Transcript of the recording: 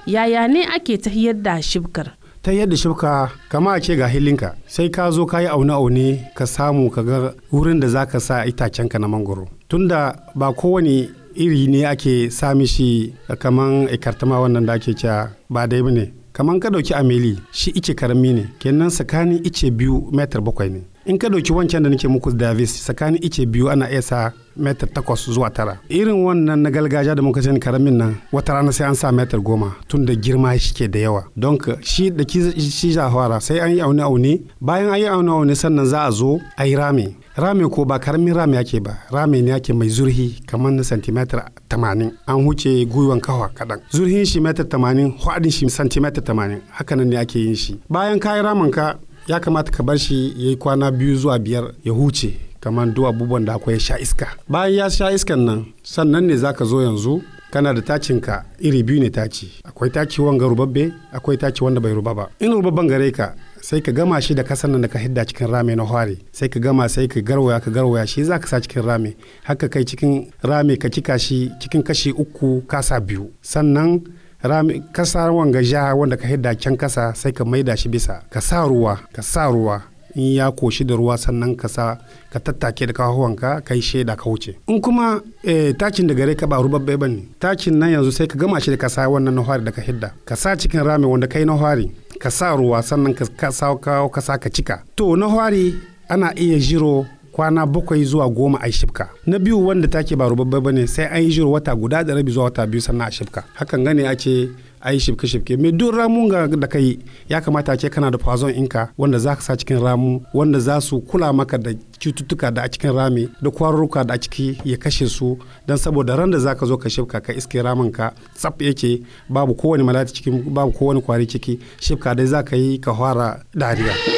yaya ne ake tahiyar da shibkar ta yadda shibka kama a ce ga hilinka sai ka zo ka yi aune-aune ka samu ka ga wurin da za ka sa itacenka na mangoro tunda ba kowane iri ne ake sami shi kaman ikartama wannan da ake cewa ba dai ne kaman ka dauki ameli shi ice karami ne kenan tsakanin ice biyu metar bakwai ne in ka dauki wancan da nake muku davis tsakanin ice biyu ana iya sa metar takwas zuwa tara irin wannan na gargajiya da muka sani karamin nan wata rana sai an sa metar goma tun da girma shi ke da yawa don shi da shi fara sai an yi aune aune bayan an yi aune aune sannan za a zo a yi rami rami ko ba karamin rami ake ba rami ne ake mai zurhi kamar na santimetar tamanin an huce gwiwan kawa kaɗan zurhin shi metar tamanin hwadin shi santimetar tamanin hakanan ne ake yin shi bayan kayi ramin ka ya kamata ka bar shi ya yi kwana biyu zuwa biyar ya huce kamar duk abubuwan da akwai sha iska bayan ya sha iskan nan sannan ne za ka zo yanzu kana da tacinka iri biyu ne taci akwai taci wanga rubabbe akwai taci wanda bai ruba ba in rubabban gare ka sai ka gama shi da kasan nan da ka hidda cikin rame na hware sai ka gama sai ka garwaya ka garwaya shi za ka sa cikin rame haka kai cikin rame ka cika shi cikin kashi uku kasa biyu sannan rami kasa wanga ja wanda ka hidda can kasa sai ka maida shi bisa ka sa ruwa ka sa ruwa in ya koshi da ruwa sannan ka sa ka tattake da kahuwanka ka yi shaida ka wuce in kuma eh, takin da gare ka ba rubabbe ba ne takin nan yanzu sai ka gama shi da kasa wannan na da ka hidda ka sa cikin rami wanda kai na hwari ka sa ruwa sannan ka sa kawo ka sa ka cika to na hwari ana iya jiro kwana bakwai zuwa goma a shifka na biyu wanda take ba rubabbe bane sai an yi jiro wata guda da rabi zuwa wata biyu sannan a shifka hakan gane a ce a yi shifke shifke mai duk ramun ga da kai ya kamata ce kana da fazon inka wanda za ka sa cikin ramu wanda za su kula maka da cututtuka da a cikin rami da kwarurruka da a ciki ya kashe su don saboda ran da za ka zo ka shifka ka iske ramin ka tsaf yake babu kowane malati cikin babu kowane kwari ciki shifka dai za ka yi ka fara dariya.